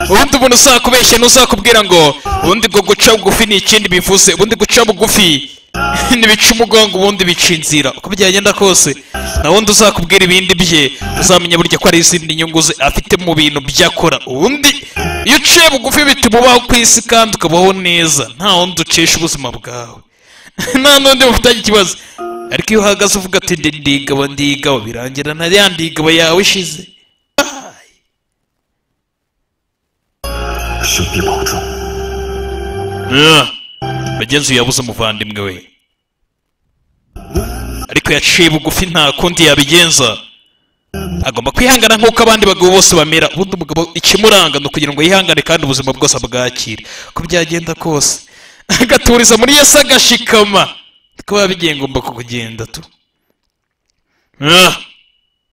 ubundi umuntu uzakubeshya n'uzakubwira ngo ubundi bwo guca bugufi ni ikindi bivuze ubundi guca bugufi ntibica umugongo ubundi bicinzira uko byagenda kose na wundi uzakubwira ibindi bye uzamenya burya ko hari izindi nyungu ze afite mu bintu byakora ubundi iyo uciye bugufi bituma ubaho ku isi kandi ukabaho neza nta wundi ucisha ubuzima bwawe nta n'undi mufitanye ikibazo ariko iyo uhagaze uvuga ati ndi ndigabo ndigabo birangira na ya ndigabo yawe ishize 兄弟保重， Ah! bagenzi uyu yabuze umuvandimwe we ariko yaciye bugufi nta kundi yabigenza agomba kwihangana nk'uko abandi bagabo bose bamera ubundi umugabo ikimuranga ni ukugira ngo yihangane kandi ubuzima bwose abwakire uko byagenda kose agaturiza muri yesu agashikama kuba bigiye ngomba kugenda tu Ah!